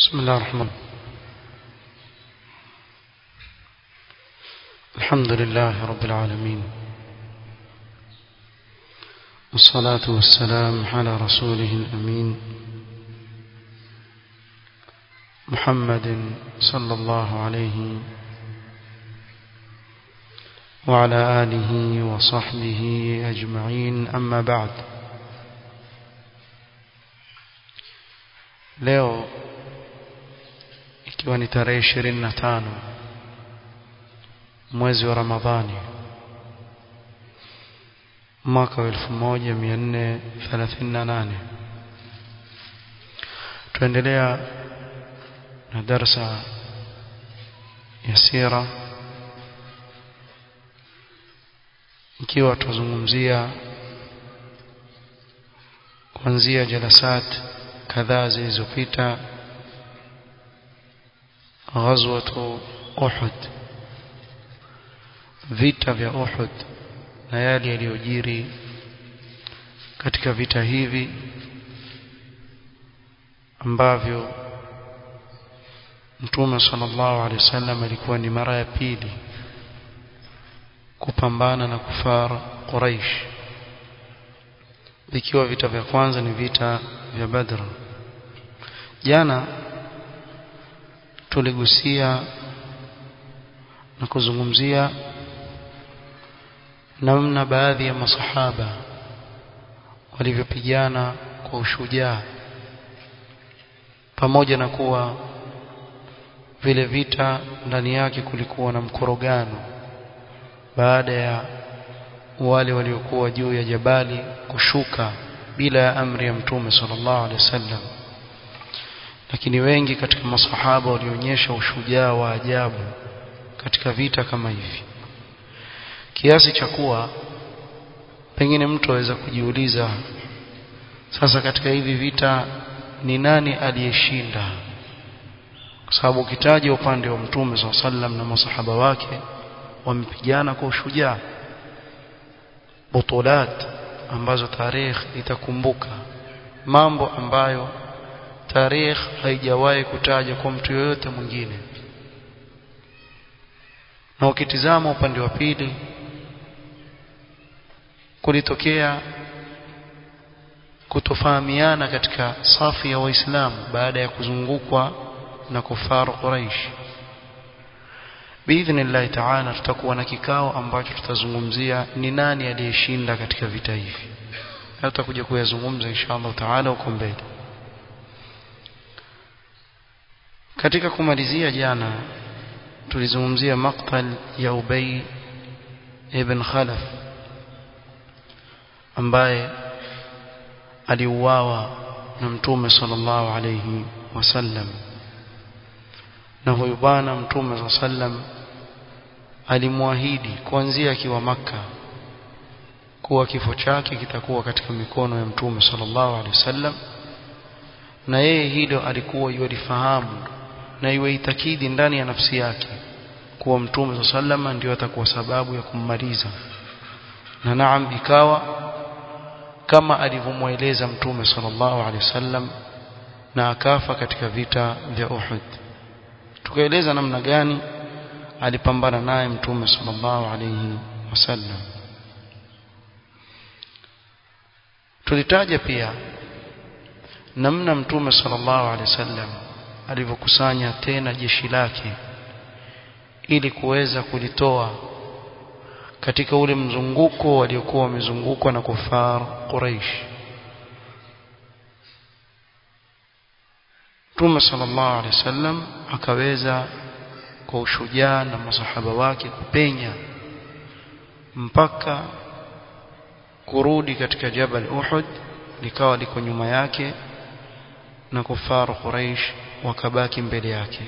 بسم الله الرحمن الحمد لله رب العالمين والصلاة والسلام على رسوله الأمين محمد صلى الله عليه وعلى آله وصحبه أجمعين أما بعد leo ikiwa ni tarehe ishirini na tano mwezi wa Ramadhani mwaka wa elfu moja mia nne thelathini na nane tuendelea na darsa ya sira ikiwa tuzungumzia kuanzia jalasat kadhaa zilizopita ghazwatu Uhud vita vya Uhud na yale yaliyojiri katika vita hivi ambavyo Mtume sallallahu alaihi wasallam alikuwa ni mara ya pili kupambana na kufara Quraish vikiwa vita vya kwanza ni vita vya Badr jana tuligusia na kuzungumzia namna baadhi ya masahaba walivyopigana kwa ushujaa pamoja na kuwa vile vita ndani yake kulikuwa na mkorogano baada ya wale waliokuwa juu ya jabali kushuka bila ya amri ya mtume sallallahu alaihi wasallam lakini wengi katika masahaba walionyesha ushujaa wa ajabu katika vita kama hivi kiasi cha kuwa pengine mtu aweza kujiuliza sasa katika hivi vita ni nani aliyeshinda kwa sababu ukitaja upande wa mtume SAW sallam na masahaba wake wamepigana kwa ushujaa butulat ambazo tarikh itakumbuka mambo ambayo tarikh haijawahi kutaja kwa mtu yoyote mwingine na ukitizama upande wa pili kulitokea kutofahamiana katika safu ya waislamu baada ya kuzungukwa na kufaru Quraish biidhnillahi taala tutakuwa na kikao ambacho tutazungumzia ni nani aliyeshinda katika vita hivi tutakuja kuyazungumza inshallah taala huko mbele katika kumalizia jana tulizungumzia maqtal ya Ubay ibn Khalaf ambaye aliuawa na mtume sallallahu alayhi wasallam na huyu bwana mtume sallam alimwahidi kuanzia akiwa maka kuwa kifo chake kitakuwa katika mikono ya mtume sallallahu alaihi wasallam na yeye hilo alikuwa yulifahamu na yuitakidi ndani ya nafsi yake kuwa mtume sallam ndio atakuwa sababu ya kummaliza na naam ikawa kama alivyomweleza mtume sallallahu alaihi wasallam na akafa katika vita vya Uhud tukaeleza namna gani alipambana naye mtume sallallahu alayhi wasallam tulitaja pia namna mtume sallallahu alayhi wasallam alivyokusanya tena jeshi lake ili kuweza kulitoa katika ule mzunguko waliokuwa wamezungukwa na kufar Quraish Mtume sallallahu alaihi wasallam akaweza kwa ushujaa na masahaba wake kupenya mpaka kurudi katika Jabal Uhud likawa liko nyuma yake na kufaru Quraish wakabaki mbele yake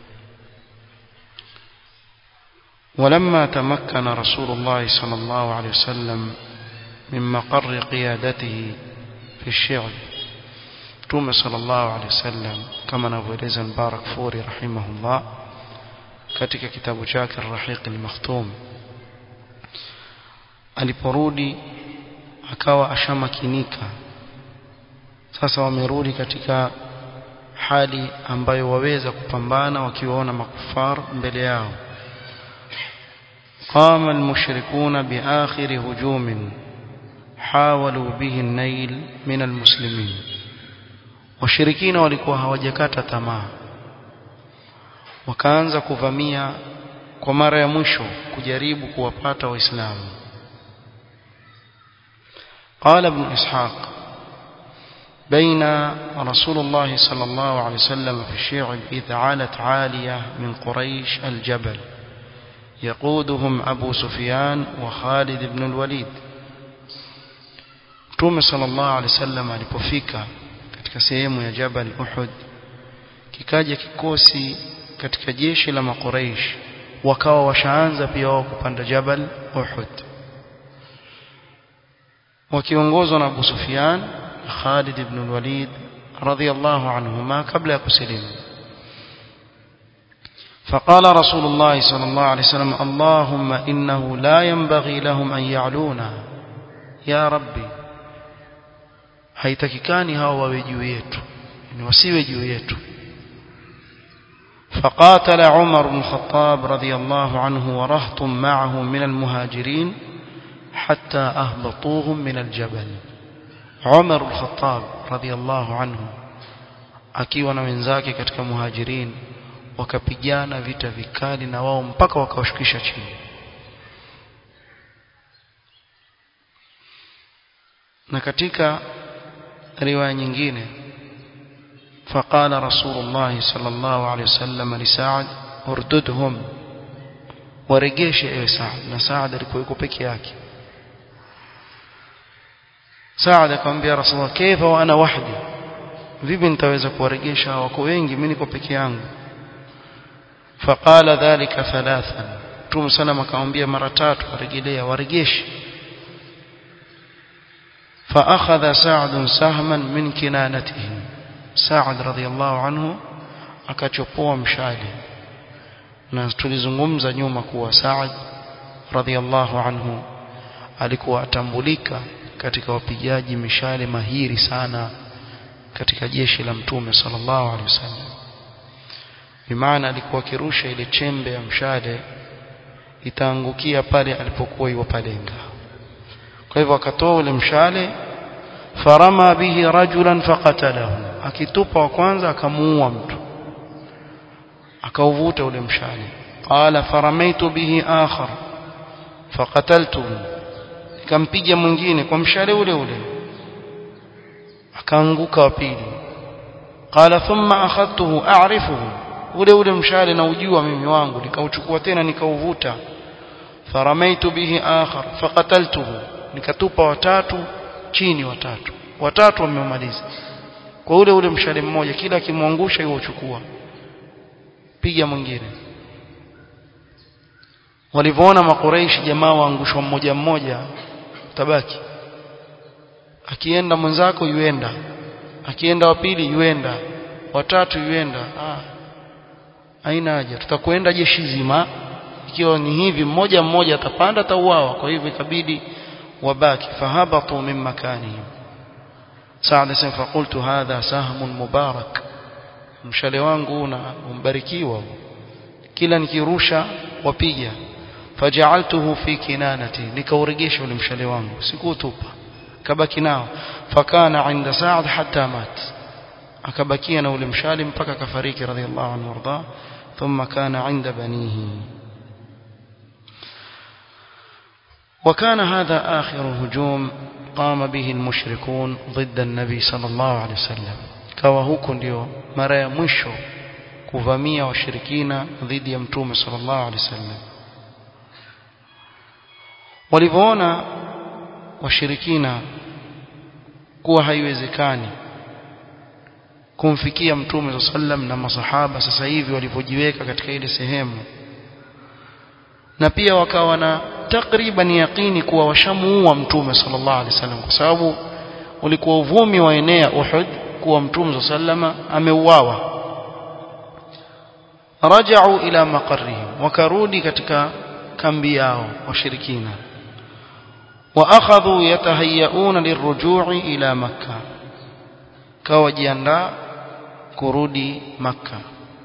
ولما تمكن رسول الله صلى الله عليه وسلم من مقر قيادته في الشعب Mtume sallallahu alaihi wasallam kama anavyoeleza Mubarak Furi rahimahullah katika kitabu chake Ar-Rahiq al-Makhtum aliporudi akawa ashamakinika sasa wamerudi katika hali ambayo waweza kupambana wakiwaona makufar mbele yao قام المشركون بآخر هجوم حاولوا به النيل من المسلمين washirikina walikuwa hawajakata tamaa wakaanza kuvamia kwa mara ya mwisho kujaribu kuwapata waislamu قال ابن إسحاق بين رسول الله صلى الله عليه وسلم في الشيعب إذ عالت عالية من قريش الجبل يقودهم أبو سفيان وخالد بن الوليد Mtume sallallahu alaihi wasallam alipofika katika sehemu ya Jabal Uhud kikaja kikosi katika jeshi la Makuraish wakawa washaanza pia wao kupanda Jabal Uhud wakiongozwa na Abu Sufyan na Khalid ibn al-Walid radhiyallahu anhuma kabla ya kusilimu فقال رسول الله صلى الله عليه وسلم اللهم إنه لا ينبغي لهم أن يعلونا يا ربي haitakikani hawa wawe juu yetu ni wasiwe juu yetu فقاتل عمر بن الخطاب رضي الله عنه ورهط معه من المهاجرين حتى أهبطوهم من الجبل عمر الخطاب رضي الله عنه akiwa na wenzake katika muhajirin wakapigana vita vikali na wao mpaka wakawashukisha chini na katika riwaya nyingine فقال رسول الله صلى الله عليه وسلم لسعد ارددهم waregeshe ewe Saad na Saad alikuwa yuko peke yake Saad akamwambia Rasulullah kaifa wa ana wahdi vipi nitaweza kuwaregesha wako wengi mimi niko peke yangu faqala dhalika thalathan Mtume sallam akamwambia mara tatu warejelea waregeshe فأخذ سعد سهما من كنانته سعد رضي الله عنه akachopoa mshale na tulizungumza nyuma kuwa Saad radhiallahu anhu alikuwa atambulika katika wapigaji mishale mahiri sana katika jeshi la mtume sallallahu alaihi wasallam bimaana alikuwa akirusha ile chembe ya mshale itaangukia pale alipokuwa yuwapalenga kwa hivyo akatoa ule mshale farama bihi rajulan faqatalahu akitupa wa kwanza akamuua mtu akauvuta ule mshale qala faramaitu bihi akhar faqataltuhu nikampiga mwingine kwa mshale ule ule akaanguka wa pili qala thumma akhadtuhu a'rifuhu ule ule mshale na ujua mimi wangu nikauchukua tena nikauvuta faramaitu bihi akhar faqataltuhu nikatupa watatu chini watatu watatu wamemaliza kwa ule ule mshale mmoja kila akimwangusha yeye uchukua piga mwingine walivyoona makureishi jamaa waangushwa mmoja mmoja tabaki akienda mwenzako yuenda akienda wa pili yuenda watatu yuenda ah haina haja tutakwenda jeshi zima ikiwa ni hivi mmoja mmoja atapanda atauawa kwa hivyo ikabidi wabaki fahabatu min makanihim Saad sema fakultu hadha sahmun mubarak mshale wangu na umbarikiwa kila nikirusha wapiga faja'altuhu fi kinanati nikauregesha ule mshale wangu sikutupa kabaki nao fakana inda Saad hatta mat akabakia na ule mshale mpaka kafariki radhiallahu anhu warda thumma kana inda banihi وكان هذا آخر هجوم قام به المشركون ضد النبي صلى الله عليه وسلم kawa huko ndio mara ya mwisho kuvamia washirikina dhidi ya mtume sallallahu alaihi wasallam walivyoona washirikina kuwa haiwezekani kumfikia mtume sallam na masahaba sasa hivi walivyojiweka katika ile sehemu na pia wakawa na takriban yaqini kuwa washamuua mtume sallallahu alaihi wasallam kwa sababu ulikuwa uvumi wa enea Uhud kuwa mtume sallama ameuawa rajau ila maqarrihim wakarudi katika kambi yao washirikina واخذوا يتهيئون للرجوع الى مكه كوجiandaa kurudi makka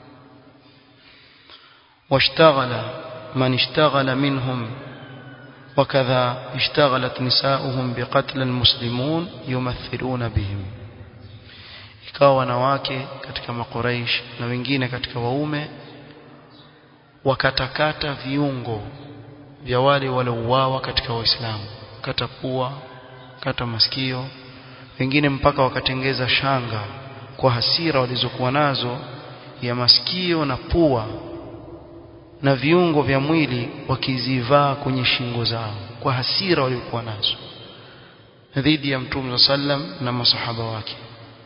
washtaghala man ishtaghala minhum وكذا اشتغلت نساؤهم بقتل المسلمون يمثلون بهم ikawa wanawake katika makuraish na wengine katika waume wakatakata viungo vya wale waliouawa katika waislamu kata pua kata masikio wengine mpaka wakatengeza shanga kwa hasira walizokuwa nazo ya masikio na pua na viungo vya mwili wakizivaa kwenye shingo zao kwa hasira waliokuwa nazo dhidi ya mtume sallam na masahaba wake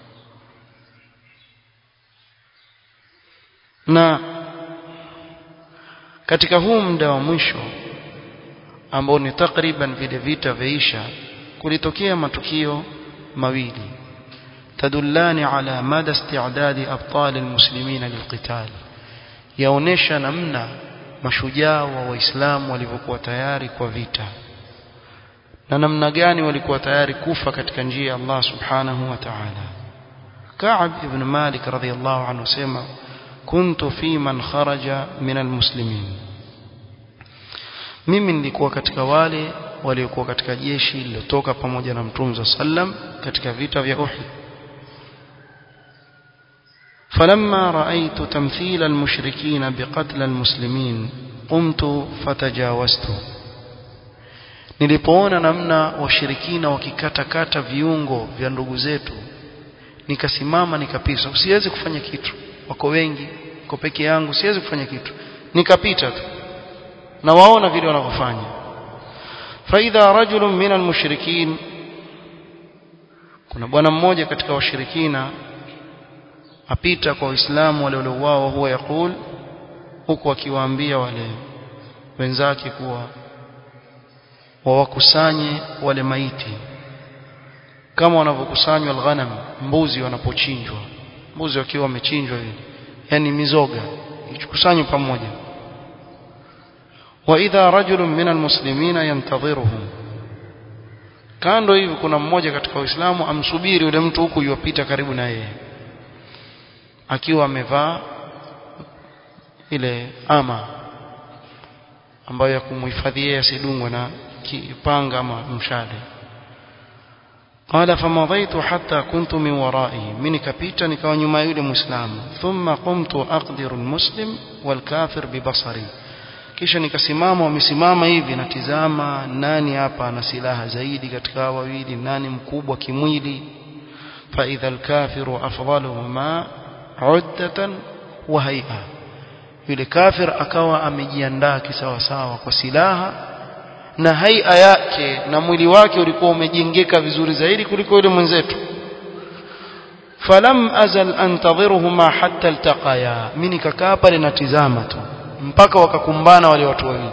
na katika huu muda wa mwisho ambao ni takriban vile vita vyaisha kulitokea matukio mawili tadullani ala mada isti'dadi abtal almuslimin lilqital yaonesha namna mashujaa wa waislamu walivyokuwa tayari kwa vita na namna gani walikuwa tayari kufa katika njia ya Allah subhanahu wa ta'ala Ka'ab ibn Malik radhiyallahu anhu sema kuntu fi man kharaja min almuslimin mimi nilikuwa katika wale waliokuwa katika jeshi lililotoka pamoja na Mtume sallam katika vita vya Uhud فلما رأيت تمثيل المشركين بقتل المسلمين قمت فتجاوزت nilipoona namna washirikina wakikatakata viungo vya ndugu zetu nikasimama nikapita siwezi kufanya kitu wako wengi kwa peke yangu siwezi kufanya kitu nikapita tu na waona vile wanavyofanya faidha rajulun min almushrikin kuna bwana mmoja katika washirikina apita kwa waislamu wale waliouawa huwa yakul huku akiwaambia wale wenzake kuwa wawakusanye wale maiti kama wanavyokusanywa alghanam mbuzi wanapochinjwa mbuzi wakiwa wamechinjwa hivi yani mizoga ichukusanywe pamoja wa idha rajulun min almuslimina yantadhiruhum kando hivi kuna mmoja katika waislamu amsubiri yule mtu huku yuwapita karibu na yeye akiwa amevaa ile ama ambayo ya kumhifadhia asidungwe na kipanga ama mshale قال فمضيت حتى كنت من ورائه من كبيتا نكاو nyuma yule muislamu thumma qumtu aqdiru almuslim walkafir bibasari kisha nikasimama wamesimama hivi natizama nani hapa ana silaha zaidi katika wawili nani mkubwa kimwili fa idha alkafiru afdaluhuma uddatan wa hay'a yule kafir akawa amejiandaa kisawasawa kwa silaha na haia yake na mwili wake ulikuwa umejengeka vizuri zaidi kuliko yule mwenzetu falam azal antadhiruhuma hatta iltaqaya mimi nikakaa pale natizama tu mpaka wakakumbana wale watu wawili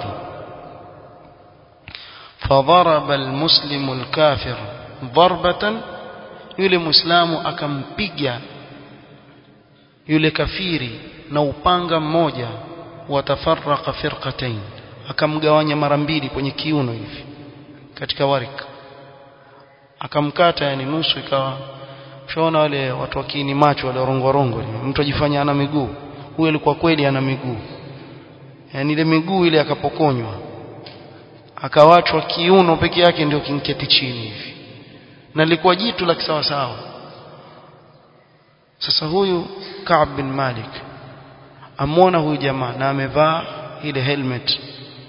فضرب المسلم الكافر ضربة yule muislamu akampiga yule kafiri na upanga mmoja watafarraqa firqatain akamgawanya mara mbili kwenye kiuno hivi katika warika akamkata yani nusu ikawa ushaona wale watu wakini macho wale rongo rongo mtu ajifanya ana miguu huyo alikuwa kweli ana miguu yani ile miguu ile akapokonywa akawachwa kiuno peke yake ndio kinketi chini hivi na lilikuwa jitu la kisawa sawa sasa huyu Ka'b bin Malik amwona huyu jamaa na amevaa ile helmet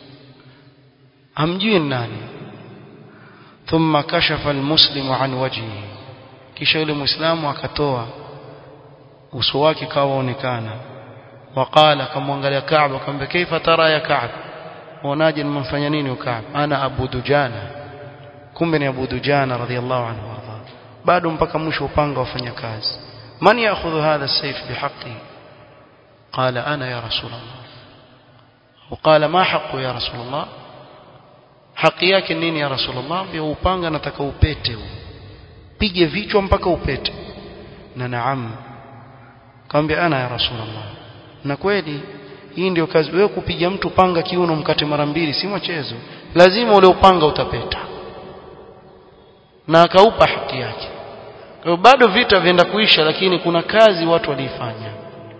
hamjui nani thumma kashafa almuslimu an wajhihi kisha yule muislamu akatoa uso wake kawaonekana waqala akamwangalia Ka'b akamwambia kaifa tara ya Ka'b unaje nimemfanya nini Ka'b ana Abu Dujana kumbe ni Abu Dujana radhiallahu anhu warda bado mpaka mwisho upanga wafanya kazi man ya'khudhu hadha as-sayf bihaqqi qala ana ya rasul Allah وقال ما حقه يا رسول الله haki yake nini ya rasulullah ambia upanga nataka upete huu pige vichwa mpaka upete na naam kaambia ana ya rasulullah na kweli hii ndio kazi wewe kupiga mtu panga kiuno mkate mara mbili si mchezo lazima ule upanga utapeta na akaupa haki yake kwa bado vita vienda kuisha lakini kuna kazi watu waliifanya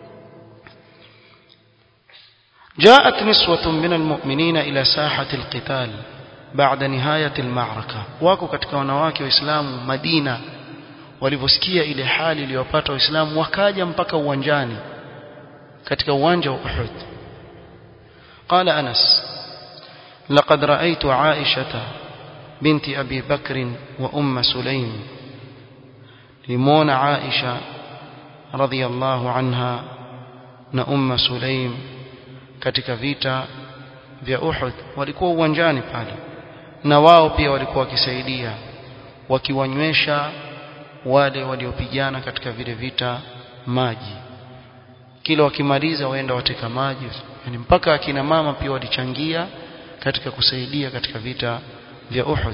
جاءت نسوة من المؤمنين إلى ساحة القتال بعد نهاية المعركة wako katika wanawake waislamu Madina walivyosikia ile hali iliyopata waislamu wakaja mpaka uwanjani katika uwanja wa Uhud قال أنس لقد رأيت عائشة بنت أبي بكر وأم سليم لمون عائشة رضي الله عنها نأم سليم katika vita vya Uhud walikuwa uwanjani pale na wao pia walikuwa wakisaidia wakiwanywesha wale waliopigana katika vile vita maji kila wakimaliza waenda wateka maji yani mpaka akina mama pia walichangia katika kusaidia katika vita vya Uhud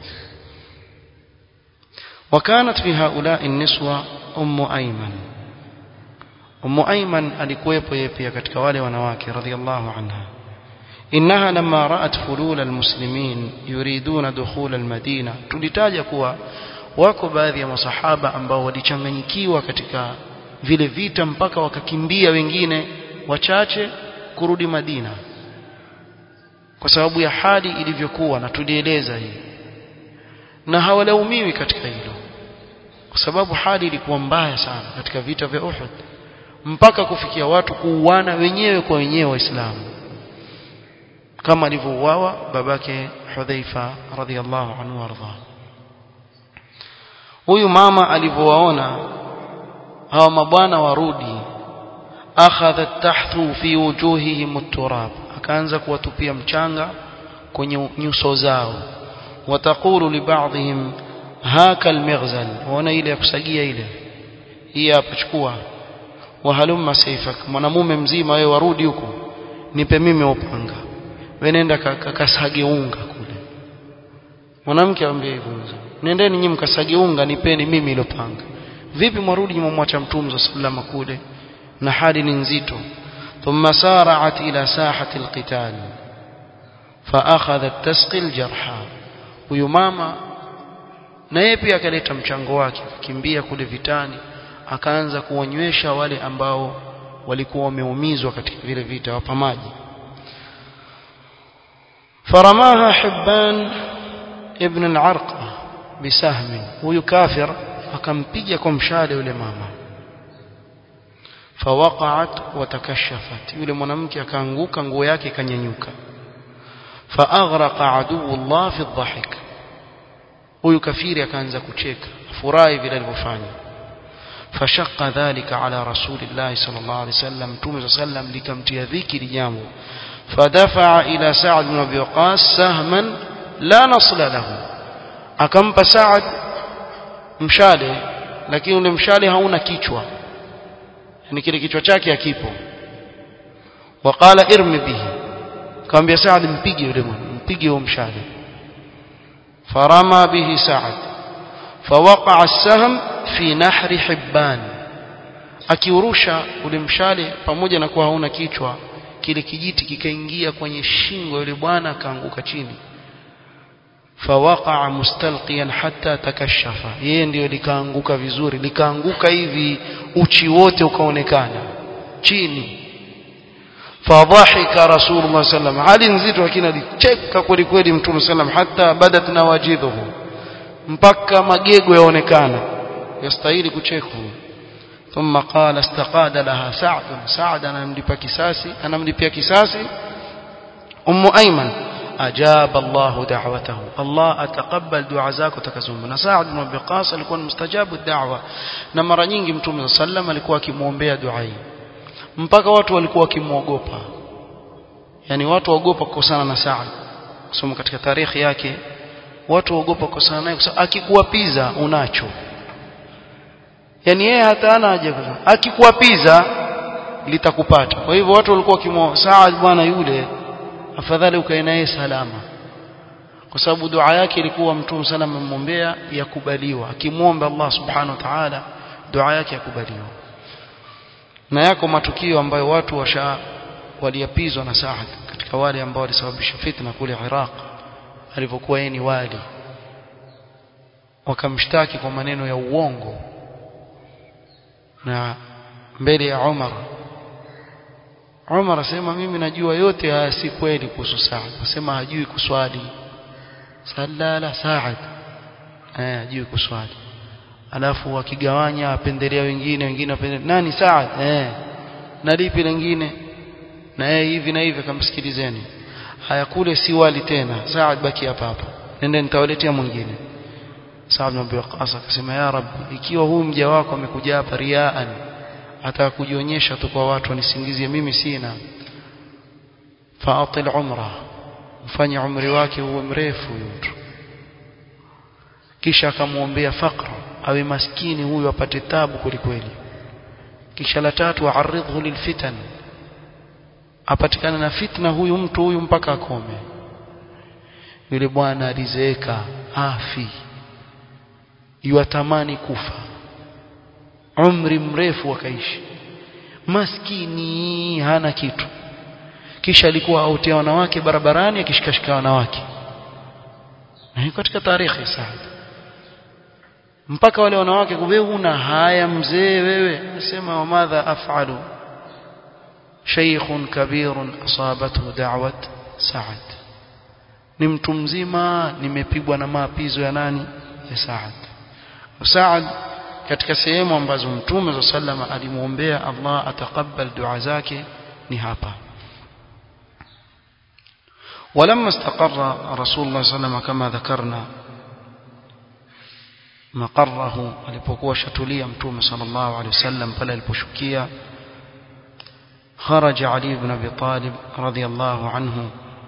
وكانت في هؤلاء النسوة أم أيمن أم أيمن alikuwepo yeye pia katika wale wanawake radhiallahu anha إنها لما رأت فلول المسلمين يريدون دخول المدينة tulitaja kuwa wako baadhi ya masahaba ambao walichanganyikiwa katika vile vita mpaka wakakimbia wengine wachache kurudi Madina kwa sababu ya hali ilivyokuwa na tulieleza hii na hawalaumiwi katika hilo kwa sababu hali ilikuwa mbaya sana katika vita vya Uhud mpaka kufikia watu kuuana wenyewe kwa wenyewe waislamu kama alivyouawa babake Hudhaifa radhiallahu anhu warda huyu mama alivyowaona hawa mabwana warudi akhadhat tahthu fi wujuhihim at-turab akaanza kuwatupia mchanga kwenye nyuso zao wataqulu li ba'dihim haka al-mighzal waona ile ya kusagia ile hii hapa chukua wahalumma sayfak mwanamume mzima wewe warudi huko nipe mimi upanga wewe nenda kasage unga kule mwanamke amwambia hivyo nendeni nyinyi mkasage unga nipeni mimi ile panga vipi mwarudi mmwacha mtume sallallahu kule na hali ni nzito thumma sara'at ila sahati alqital fa akhadhat tasqi aljarha huyu mama na yeye pia akaleta mchango wake akikimbia kule vitani akaanza kuwanywesha wale ambao walikuwa wameumizwa katika vile vita wapa maji فرماها حبان ابن العرقة بسهم huyu kafir akampiga kwa mshale yule mama fawaqa'at watakashafat yule mwanamke akaanguka nguo yake ikanyanyuka faaghraqa aduwullah fi dhahik huyu kafiri akaanza kucheka furahi vile alivyofanya fashaqqa dhalika ala rasulillah sallallahu alaihi wasallam mtume sallam likamtia dhiki lijambo فدفع إلى سعد بن أبي وقاص سهما لا نصل له akampa Saad mshale lakini ule mshale hauna kichwa yani kile kichwa chake hakipo waqala irmi bihi akamwambia Saad mpige yule mwana mpige huo mshale farama bihi Saad فوقع السهم في نحر حبان akiurusha ule mshale pamoja na kuwa hauna kichwa kile kijiti kikaingia kwenye shingo yule bwana akaanguka chini fawaqa'a mustalqiyan hatta takashafa yeye ndio likaanguka vizuri likaanguka hivi uchi wote ukaonekana chini fadhahika rasulullah sallam hali nzito lakini alicheka kweli kweli mtume sallam hatta badat nawajidhuhu mpaka magego yaonekana yastahili kuchekwa ثم قال استقاد لها سعد سعد انا ملipia kisasi انا ملipia kisasi ام ايمن اجاب الله دعوته الله اتقبل دعاء zako takazumba na Saad ibn Abi Qas alikuwa mustajabu da'wa na mara nyingi mtume sallam alikuwa akimuombea dua hii mpaka watu walikuwa wakimuogopa yani watu waogopa kukosana na Saad kusoma katika tarikhi yake watu waogopa kukosana naye kwa sababu akikuwapiza unacho yani yeye hata ana haja akikuapiza litakupata kwa hivyo watu walikuwa kimo Saad bwana yule afadhali ukae naye salama kwa sababu dua yake ilikuwa mtume salama mmwombea yakubaliwa akimwomba Allah subhanahu wa ta'ala dua yake yakubaliwa na yako matukio ambayo watu washa waliapizwa na Saad katika wale ambao walisababisha fitna kule Iraq alipokuwa yeye ni wali wakamshtaki kwa maneno ya uongo na mbele ya Umar Umar asema mimi najua yote haya si kweli kuhusu Saad asema hajui kuswali sallala Saad eh hajui kuswali alafu wakigawanya apendelea wengine wengine apendelea nani Saad eh na lipi lingine na yeye hivi na hivi akamsikilizeni haya kule si wali tena Saad baki hapa hapa nende nitawaletea mwingine Saad bin Abi Waqqas akasema ya Rabbi ikiwa huyu mja wako amekuja hapa riaan ataka kujionyesha tu kwa watu wanisingizie mimi sina faatil umra mfanye umri wake uwe mrefu huyu mtu kisha akamwombea fakra awe maskini huyu apate tabu kwelikweli kisha la tatu aridhu lilfitan apatikana na fitna huyu mtu huyu mpaka akome yule bwana alizeeka afi yuatamani kufa umri mrefu wakaishi maskini hana kitu kisha alikuwa autia wanawake barabarani akishikashika wanawake na hiyo katika tarehe Saad mpaka wale wanawake wewe una haya mzee wewe nasema wa madha af'alu shaykhun kabirun asabathu da'wat Saad ni mtu mzima nimepigwa na maapizo ya nani ya Saad Saad katika sehemu ambazo mtume za sallama alimuombea Allah atakabbal dua zake ni hapa ولما استقر رسول الله صلى الله عليه وسلم كما ذكرنا مقره alipokuwa shatulia mtume sallallahu alaihi wasallam pale aliposhukia خرج علي بن ابي طالب رضي الله عنه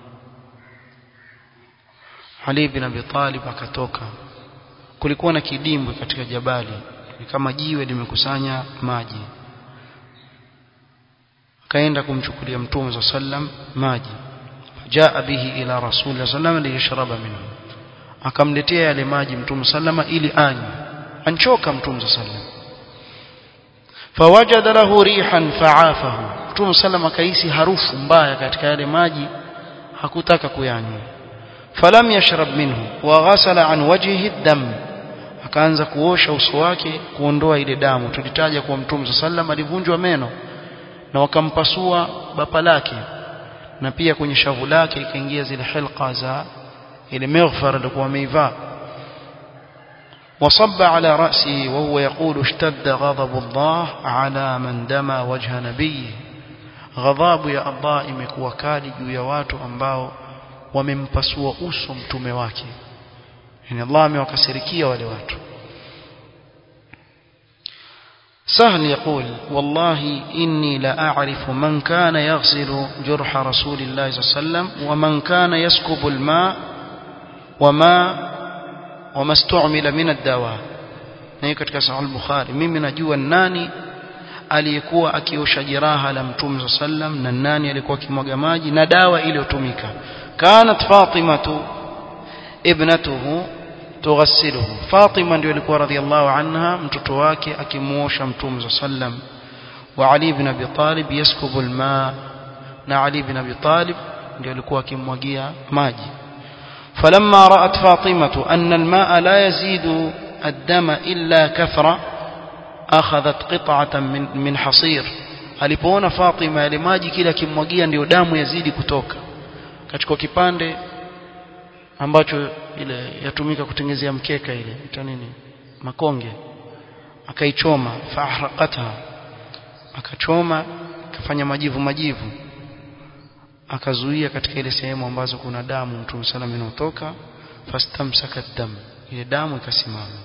Ali bin Abi Talib akatoka kulikuwa na kidimbwi katika jabali ni kama jiwe limekusanya maji akaenda kumchukulia mtume za sallam maji jaa bihi ila rasul sallam liyashraba minhu akamletea yale maji mtume sallama ili anywe anchoka mtume za sallam fawajada lahu rihan fa'afahu mtume sallam akahisi harufu mbaya katika yale maji hakutaka kuyanywa falam yashrab minhu wa ghasala an wajhihi dam akaanza kuosha uso wake kuondoa ile damu tulitaja kwa mtume sallam alivunjwa meno na wakampasua bapa lake na pia kwenye shavu lake ikaingia zile hilqa za ile maghfara alikuwa ameivaa وصب على رأسه وهو يقول اشتد غضب الله على من دمى وجه نبيه غضب يا الله imekuwa kali juu ya watu ambao wamempasua uso mtume wake yani Allah amewakasirikia wale watu سهل يقول والله إني لأعرف من كان يغسل جرح رسول الله صلى الله عليه وسلم ومن كان يسكب الماء وما وما استعمل من الدواء na katika sahih al-Bukhari mimi najua nani aliyekuwa akiosha jeraha la mtume sallam na nani alikuwa akimwaga maji na dawa iliyotumika kanat fatimatu ibnatuhu tughassiluhu fatima ndio alikuwa radhiallahu anha mtoto wake akimuosha mtume sallam wa ali ibn abi talib yaskubu alma na ali ibn abi talib ndio alikuwa akimwagia maji فلما رأت فاطمة أن الماء لا يزيد الدم إلا كثرة أخذت قطعة من, من حصير alipoona Fatima yale maji kila kimwagia ndio damu yazidi kutoka kachukua kipande ambacho ile yatumika kutengezea mkeka ile ita nini makonge akaichoma fahraqatha akachoma akafanya majivu majivu akazuia katika ile sehemu ambazo kuna damu mtume sallam inatoka fastamsaka dam ile damu ikasimama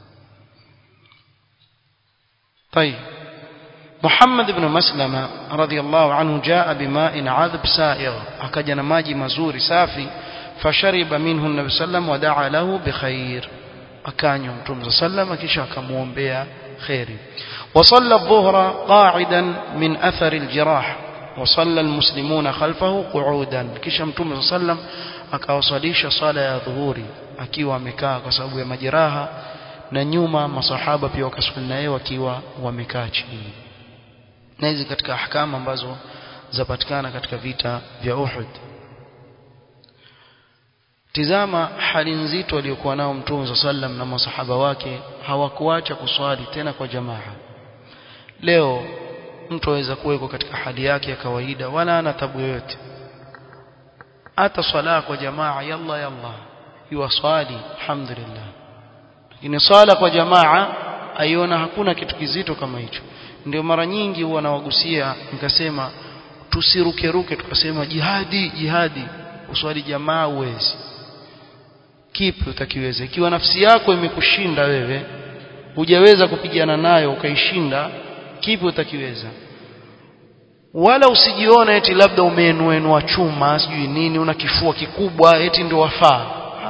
طيب محمد بن مسلمة رضي الله عنه جاء بماء عذب سائغ أكجن ماجي مزور سافي فشرب منه النبي صلى الله عليه وسلم ودعا له بخير أكان يوم صلى الله عليه وسلم كشا كمون بها خير وصلى الظهر قاعدا من أثر الجراح وصلى المسلمون خلفه قعودا kisha mtume sallam akawasalisha sala ya dhuhuri akiwa amekaa kwa sababu ya majeraha na nyuma masahaba pia wakaswali naye wakiwa wamekaa chini na hizi katika ahkama ambazo zapatikana katika vita vya Uhud tizama hali nzito aliyokuwa nao mtume sallam na masahaba wake hawakuacha kuswali tena kwa jamaa leo mtu aweza kuweko katika hali yake ya kawaida wala ana tabu yoyote hata swala kwa jamaa yalla yalla yuwaswali alhamdulillah lakini swala kwa jamaa aiona hakuna kitu kizito kama hicho ndio mara nyingi huwa nawagusia nikasema tusirukeruke tukasema jihadi jihadi uswali jamaa uwezi kipi utakiweza ikiwa nafsi yako imekushinda wewe hujaweza kupigana nayo ukaishinda kipi utakiweza wala usijione eti labda umeenuenua chuma sijui nini una kifua kikubwa eti ndio wafaa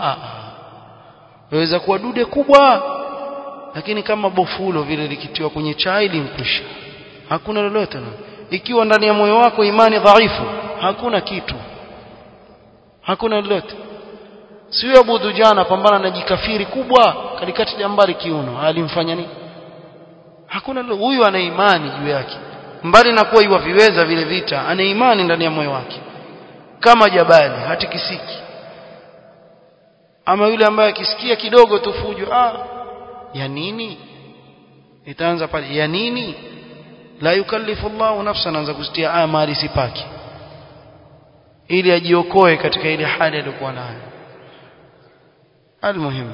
waweza kuwa dude kubwa lakini kama bofulo vile likitiwa kwenye chai limkwisha hakuna lolote ikiwa ndani ya moyo wako imani dhaifu hakuna kitu hakuna lolote sio Abu Dujana pambana na jikafiri kubwa katikati jambari kiuno alimfanya nini hakuna huyu ana imani juu yake mbali na kuwa iwaviweza vile vita ana imani ndani ya moyo wake kama jabali hatikisiki ama yule ambaye akisikia kidogo tu fujo ah ya nini itaanza pale ya nini la yukallifu Allahu nafsan anza kusitia aya mali sipaki ili ajiokoe katika ile hali aliyokuwa nayo almuhimu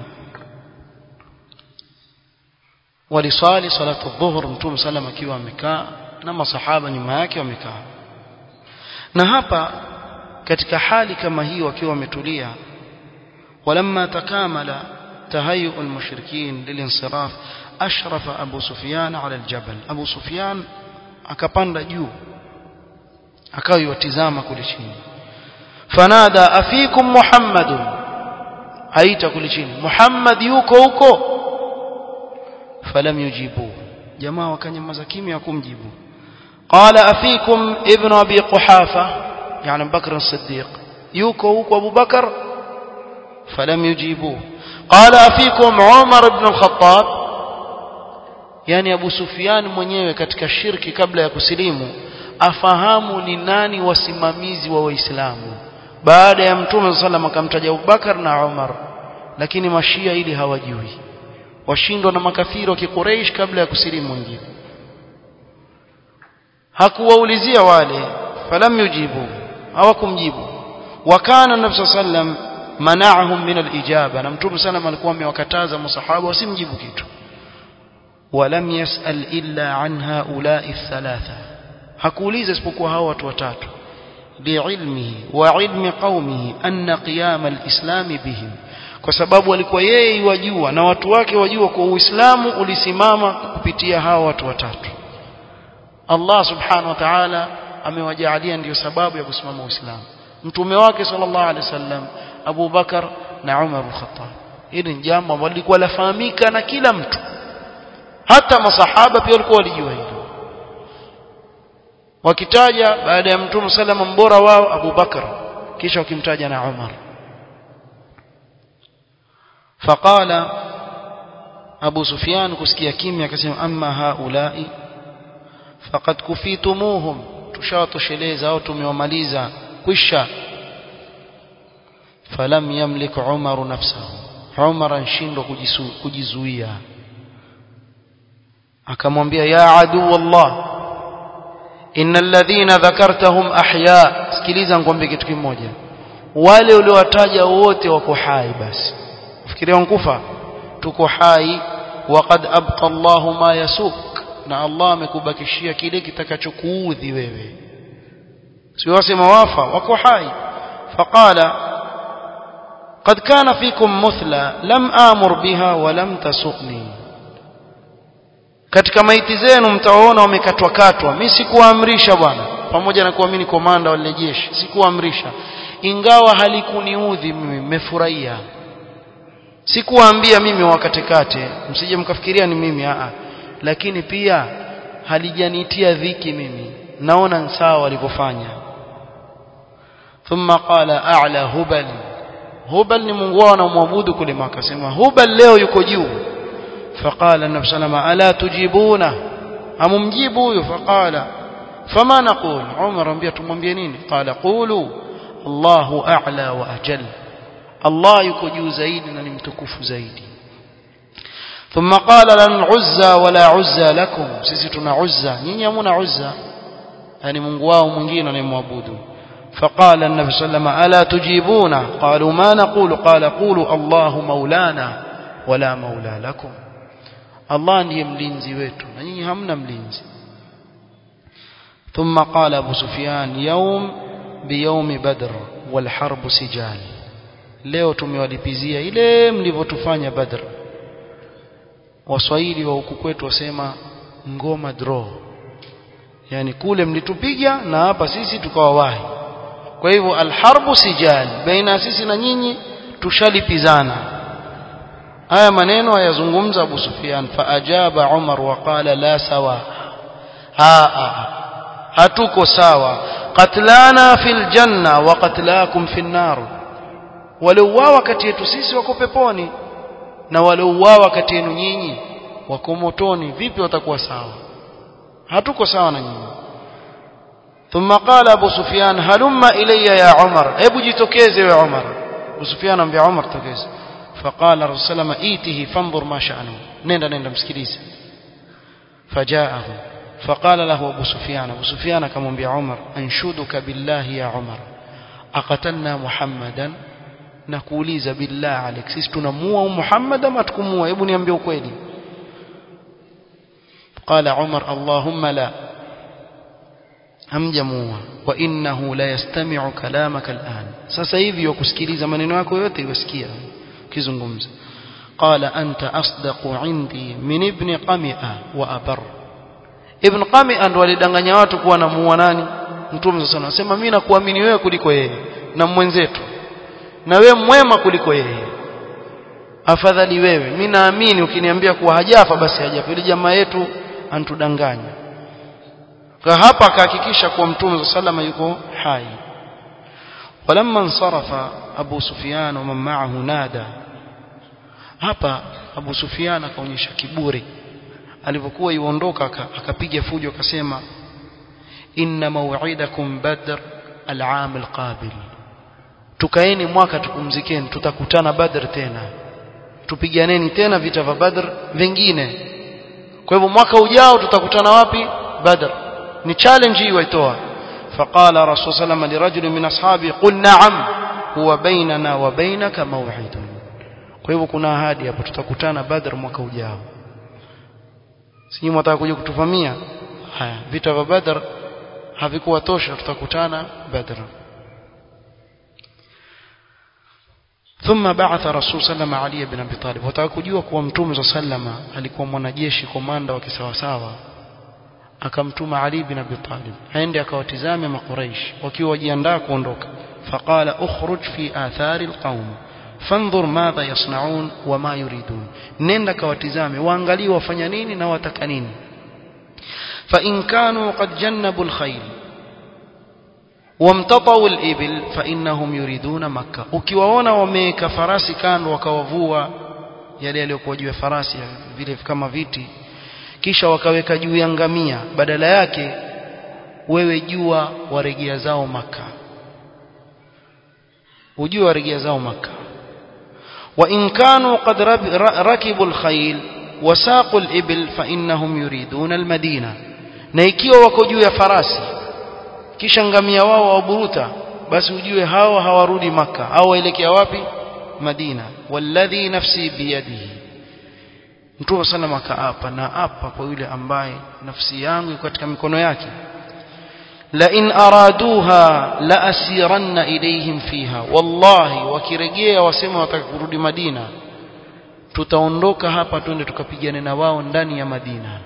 walisali salatu dhuhur mtume sallam akiwa amekaa na masahaba nyuma yake wamekaa na hapa katika hali kama hii wakiwa wametulia ولما تكامل تهيؤ المشركين للانصراف أشرف أبو سفيان على الجبل أبو سفيان akapanda juu akawa yatizama kule chini fanada afikum muhammadun aita kule chini muhammad yuko huko falam yujibu jamaa wakanyamaza kimya kumjibu qala afikum ibn abi quhafa yani bakr as-siddiq yuko huko abu bakar falam yujibu qala afikum umar ibn al-khattab yani Abu Sufyan mwenyewe katika shirki kabla ya kusilimu afahamu ni nani wasimamizi wa Waislamu baada ya Mtume sallam akamtaja Abubakar na Umar lakini mashia ili hawajui washindwa na makafiri wa Quraysh kabla ya kusilimu wengine hakuwaulizia wale falam yujibu hawakumjibu wakana nabii sallam mana'ahum min al-ijaba na Mtume sallam alikuwa amewakataza masahaba wasimjibu kitu ولم يسأل إلا عن هؤلاء الثلاثة hakuuliza isipokuwa hao watu watatu liilmihi wa ilmi qaumihi anna qiyam alislam bihim kwa sababu alikuwa yeye wajua na watu wake wajua kwa uislamu ulisimama kupitia hao watu watatu Allah subhanahu wa ta'ala amewajaalia ndiyo sababu ya kusimama uislamu mtume wake sallallahu alaihi wasallam Abu Bakar na Umar al-Khattab hili ni jambo ambalo lilikuwa lafahamika na kila mtu hata masahaba pia walikuwa walijua hilo wakitaja baada ya mtume salama mbora wao Abu Bakar kisha wakimtaja na Umar faqala Abu Sufyan kusikia kimya akasema amma haulai faqad kufitumuhum tushawatosheleza au tumewamaliza kwisha falam yamlik Umar nafsahu Umar anshindwa kujizuia akamwambia ya adu wallah innal ladhina dhakartahum ahya sikiliza ngombe kitu kimoja wale uliowataja wote wako hai basi ufikiria nkufa tuko hai waqad abqa Allahu ma yasuk na Allah amekubakishia kile kitakachokuudhi wewe sio wasema wafa wako hai faqala قد كان فيكم مثلى لم آمر بها ولم تسقني katika maiti zenu mtaona wamekatwa katwa mimi sikuamrisha bwana pamoja na kuamini komanda wa jeshi sikuamrisha ingawa halikuniudhi mimi mmefurahia sikuwaambia mimi wakatekate msije mkafikiria ni mimi a lakini pia halijanitia dhiki mimi naona sawa walivyofanya thumma qala a'la hubal hubal ni mungu wao anamwabudu kule maka sema hubal leo yuko juu فقال النبي صلى الله عليه وسلم ألا تجيبونه أممجيبوا فقال فما نقول عمر أنبيا تمwambie nini قال قولوا الله أعلى وأجل Allah yuko juu zaidi na ni mtukufu zaidi ثم قال لن عزى ولا عزى لكم sisi tuna uzza nyinyi hamuna uzza yani Mungu wao mwingine anayemwabudu فقال النبي صلى الله عليه وسلم ألا تجيبون قالوا ما نقول قال قولوا الله مولانا ولا مولى لكم الله ndiye mlinzi wetu na nyinyi hamna mlinzi ثم قال أبو سفيان يوم بيوم بدر والحرب سجال leo tumewalipizia ile mlivyotufanya badr waswahili wa huku kwetu wasema ngoma draw yani kule mlitupiga na hapa sisi tukawawahi kwa hivyo alharbu sijal baina sisi na nyinyi tushalipizana haya maneno ayazungumza Abu Sufyan faajaba Umar waqala la sawa ha, ha hatuko sawa qatlana fil janna wa qatlakum fin nar waliouawa kati yetu sisi wako peponi na waliouawa kati yenu nyinyi wako motoni vipi watakuwa sawa hatuko sawa na nyinyi ثم قال ابو سفيان هلم الي يا عمر hebu jitokeze wewe Umar Abu Sufyan ambia Umar tokeze فقال الرسول صلى الله عليه وسلم ايته فانظر ما شأنه nenda nenda msikilize فجاءه فقال له ابو سفيان ابو سفيان akamwambia Umar anshuduka billahi ya Umar aqatalna Muhammadan na kuuliza billah alik sisi tunamuua Muhammad ama tukumuua hebu niambie ukweli قال عمر اللهم لا hamjamuua wa innahu la yastami'u kalamaka al'an sasa hivi wakusikiliza maneno yako yote yasikia ukizungumza qala anta asdaqu indi min ibn qami'a wa abar ibn qami'a ndo alidanganya watu kuwa namuua nani mtume sasa anasema mimi nakuamini wewe kuliko yeye na mwenzetu na wewe mwema kuliko yeye afadhali wewe mimi naamini ukiniambia kuwa hajafa basi hajafa ile jamaa yetu antudanganya kwa hapa akahakikisha kuwa mtume sallama yuko hai walamma insarafa abu sufyan wa man ma'ahu nada hapa abu sufyan akaonyesha kiburi alipokuwa yuondoka akapiga fujo akasema inna maw'idakum badr al'am alqabil tukaeni mwaka tupumzikeni tutakutana badr tena tupiganeni tena vita vya badr vingine kwa hivyo mwaka ujao tutakutana wapi badr ni challenge hii waitoa فقال رسول صلى الله عليه وسلم لرجل من اصحابه قل نعم هو بيننا وبينك موعد kwa hivyo kuna ahadi hapo tutakutana badr mwaka ujao sisi mtaka kuja kutuvamia haya vita vya badr havikuwa tosha tutakutana badr ثم بعث رسول صلى الله عليه وسلم علي بن ابي طالب watakujua kuwa mtume صلى الله عليه وسلم alikuwa mwanajeshi komanda wa kisawasawa akamtuma Ali bin Abi Talib aende akawatizame makuraish wakiwa wajiandaa kuondoka faqala ukhruj fi athari alqaum fanzur madha yasnaun wama yuridun nenda kawatizame waangalie wafanya nini na wataka nini fa in kanu qad jannabu alkhayl wamtatau alibil fa innahum yuriduna makkah ukiwaona wameweka farasi kando wakawavua yale yaliyokuwa juu ya farasi vile kama viti kisha wakaweka juu ya ngamia badala yake wewe jua waregea zao maka ujue waregea zao maka wa in kanu qad rakibu alkhayl wasaqu alibil fa innahum yuriduna almadina na ikiwa wako juu ya farasi kisha ngamia wao waburuta basi ujue hao hawarudi maka au waelekea wapi madina walladhi nafsi biyadihi Mtume sana akaapa na apa kwa yule ambaye nafsi yangu iko katika mikono yake la in araduha la asiranna ilayhim fiha wallahi wakirejea wasema wataka kurudi Madina tutaondoka hapa twende tukapigane na wao ndani ya Madina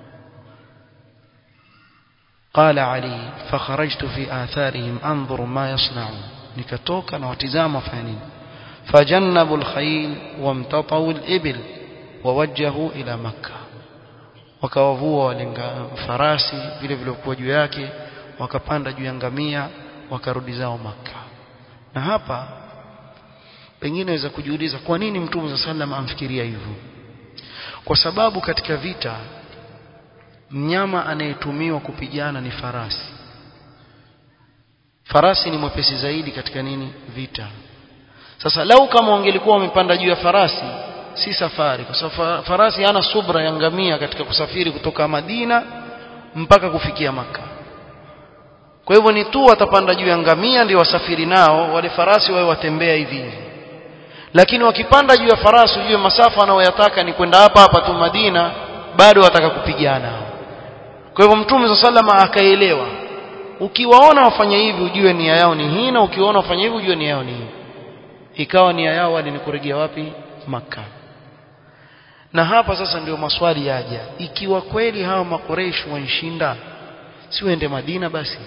قال علي فخرجت في آثارهم أنظر ما يصنعون nikatoka na watizama fanya nini fajannabu alkhayl wamtatau alibil wawajjahu ila makka wakawavua walenga farasi vile vilivyokuwa juu yake wakapanda juu ya ngamia wakarudi zao makka na hapa pengine waweza kujiuliza kwa nini mtume sa sallam amfikiria hivyo kwa sababu katika vita mnyama anayetumiwa kupigana ni farasi farasi ni mwepesi zaidi katika nini vita sasa lau kama wangelikuwa wamepanda juu ya farasi si safari kwa sababu farasi hana subra ya ngamia katika kusafiri kutoka Madina mpaka kufikia maka kwa hivyo ni tu watapanda juu ya ngamia ndio wasafiri nao wale farasi wawe watembea hivi hivi lakini wakipanda juu ya farasi ujue masafa anayoyataka ni kwenda hapa hapa tu Madina bado wataka kupigana kwa hivyo mtume sallama akaelewa ukiwaona wafanya hivi ujue nia yao ni hii na ukiwaona wafanya hivi ujue nia yao ni hii ikawa nia yao wale ni kurejea wapi maka na hapa sasa ndio maswali yaja ikiwa kweli hawa makoreish wanshinda si uende Madina basi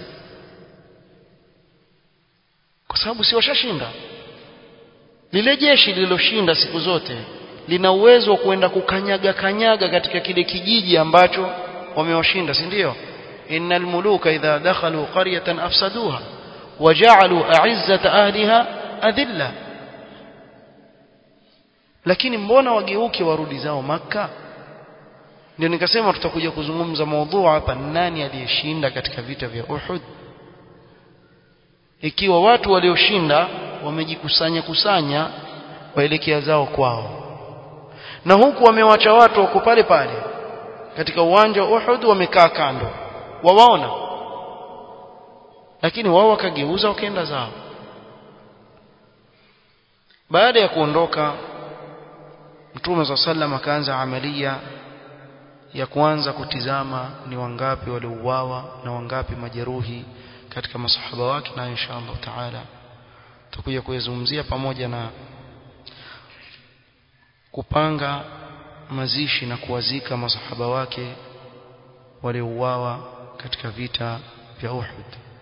kwa sababu si washashinda lile jeshi lililoshinda siku zote lina uwezo wa kuenda kukanyaga kanyaga katika kile kijiji ambacho wamewashinda si ndio innal muluka idha dakhalu qaryatan afsaduha waja'alu a'izzata ahliha adilla lakini mbona wageuke warudi zao maka ndio nikasema tutakuja kuzungumza maudhu hapa nani aliyeshinda katika vita vya Uhud ikiwa watu walioshinda wamejikusanya kusanya waelekea zao kwao na huku wamewacha watu wako pale pale katika uwanja wa Uhud wamekaa kando wawaona lakini wao wakageuza wakaenda zao baada ya kuondoka Mtume za sallam akaanza amalia ya kuanza kutizama ni wangapi waliouawa na wangapi majeruhi katika masahaba wake na insha Allah taala tutakuja kuyazungumzia pamoja na kupanga mazishi na kuwazika masahaba wake waliouawa katika vita vya Uhud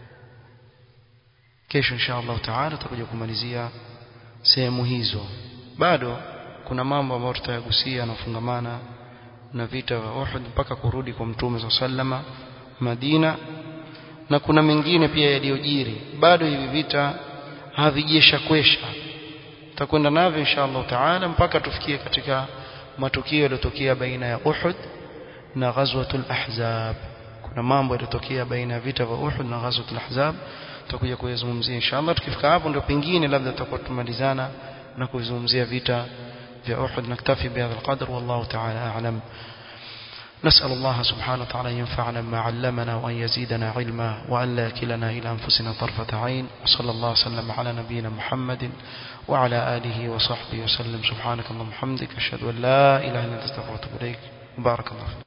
kesho insha Allah taala tutakuja kumalizia sehemu hizo bado kuna mambo ambayo tutayagusia yanafungamana na vita vya Uhud mpaka kurudi kwa Mtume wa sallama Madina na kuna mengine pia yaliyojiri bado hivi vita havijesha kwesha tutakwenda navyo insha Allah taala mpaka tufikie katika matukio yaliyotokea baina ya Uhud na ghazwatul ahzab kuna mambo yaliyotokea baina ya vita vya Uhud na ghazwatul ahzab tutakuja kuyazungumzia insha Allah tukifika hapo ndio pengine labda tutakuwa tumalizana na kuzungumzia vita vya Uhud naktafi bihadha alqadr wallahu ta'ala a'lam نسأل الله سبحانه وتعالى أن ينفعنا بما علمنا وأن يزيدنا علما وأن لا يكلنا إلى أنفسنا طرفة عين وصلى الله وسلم على نبينا محمد وعلى آله وصحبه وسلم سبحانك اللهم وبحمدك أشهد أن لا إله إلا أنت استغفرك وأتوب إليك بارك الله فيك